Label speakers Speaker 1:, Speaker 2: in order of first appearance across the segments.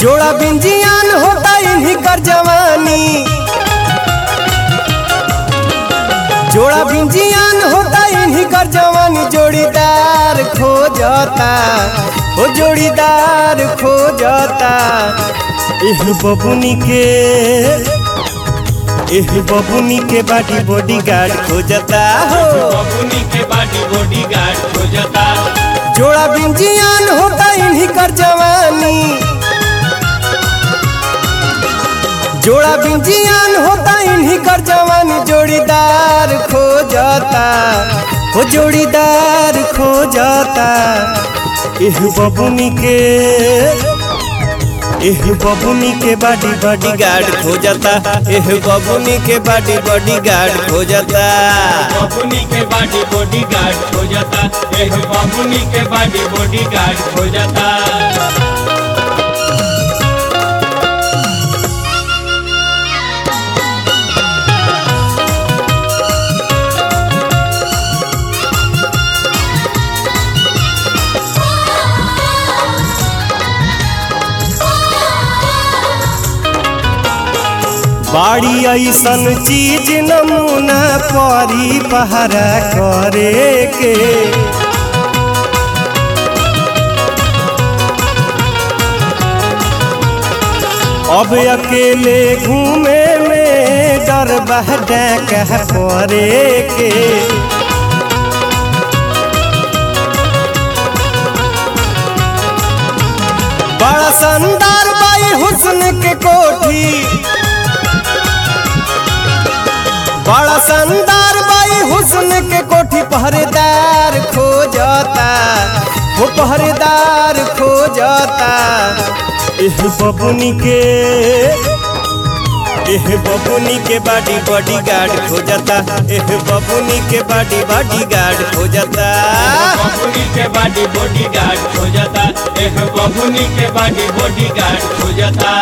Speaker 1: जोड़ा बिंजियान होता इन्हीं कर जवानी जोड़ा बिंजियान होता इन्हीं कर जवानी जोड़ीदार खो जाता ओ जोड़ीदार खो जाता एह बबुनी के एह बबुनी के बाटी बॉडी गार्ड खो जाता हो
Speaker 2: बबुनी के बाटी बॉडी गार्ड हो जाता
Speaker 1: जोड़ा बिंजियान होता इन्हीं कर जवानी जोड़ा बिंजियान होता इन्हीं कर जवानी जोड़ीदार खो जाता हो जोड़ीदार खो जाता एह बबुनी के एह बबुनी के बाडी बॉडी गार्ड खो जाता एह बबुनी के बाडी बॉडी गार्ड खो जाता
Speaker 2: बबुनी के बाटी बॉडी गार्ड हो जाता एह बबुनी के बाटी बॉडी गार्ड हो जाता
Speaker 1: बाड़ी ऐसन चीज नमूना परी पहरा करे के अब अकेले घूमे में डर बह कह परे के बड़ा शानदार बाई हुस्न के कोठी बड़ा शानदार बाई हुस्न के कोठी पहरेदार खो जाता वो पहरेदार खो जाता एह बबुनी के एह बबुनी के बाडी बॉडी गार्ड खो जाता एह बबुनी के बाडी बॉडी गार्ड खो जाता
Speaker 2: बबुनी के बाटी बॉडी गार्ड हो जाता एह बबुनी के बाटी बॉडी गार्ड हो जाता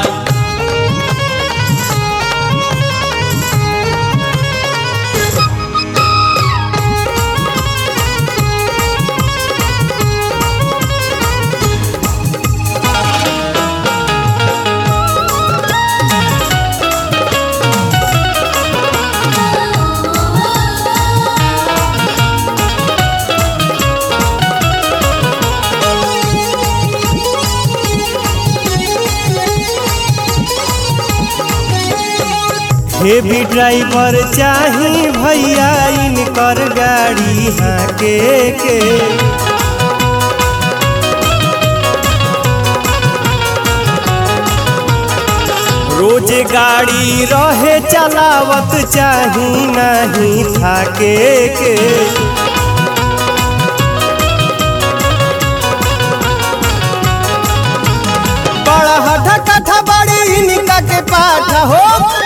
Speaker 1: हेवी ड्राइवर चाही भैया इनकर गाड़ी हाके के रोज गाड़ी रहे चलावत चाही नहीं थाके के बड़ा हठा कठा बड़ी इनका के पाठा हो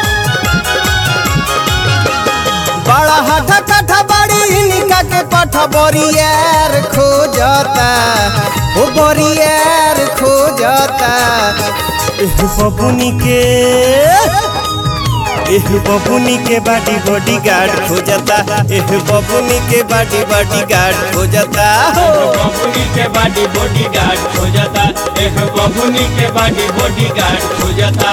Speaker 1: बड़ा हठा कठा बड़ी इनका के पाठा बोरियर खो जाता वो बोरियर खो जाता एह बबुनी के एह बबुनी के बाडी बॉडी गार्ड खो जाता एह बबुनी के बाडी बॉडी गार्ड खो जाता हो
Speaker 2: बबुनी के बाटी बॉडी गार्ड हो जाता एह बबुनी के बाटी बॉडी गार्ड हो जाता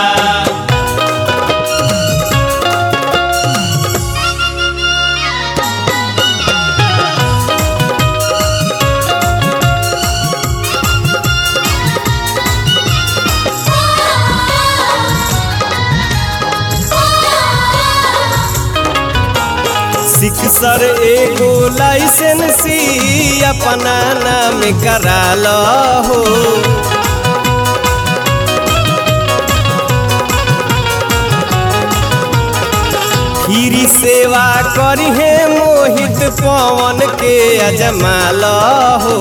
Speaker 1: सिक्सर एगो लाइसेंसी अपना नाम करा लो हो खीरी सेवा करिहे मोहित पवन के अजमा लो हो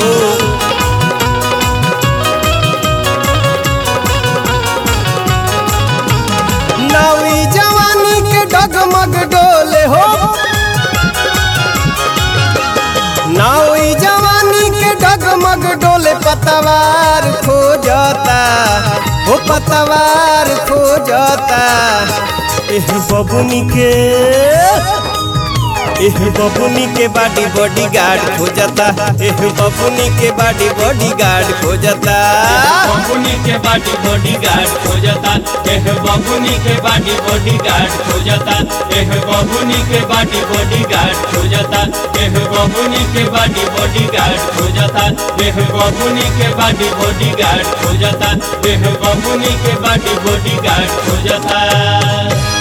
Speaker 1: नवी जवानी के डगमग डोले हो नवी जवानी के डगमग डोले पतवार खो जाता हो पतवार खो जाता एह बबुनी के एह बबुनी के बाडी बॉडी गार्ड खोजता एह बबुनी के बाडी बॉडी गार्ड खोजता
Speaker 2: बबुनी के बाटी बॉडी गार्ड हो जाता एह बबुनी के बाटी बॉडी गार्ड हो जाता एह बबुनी के बाटी बॉडी गार्ड हो जाता एह बबुनी के बाटी बॉडी गार्ड हो जाता एह बबुनी के बाटी बॉडी गार्ड हो जाता एह बबुनी के बाटी बॉडी गार्ड हो जाता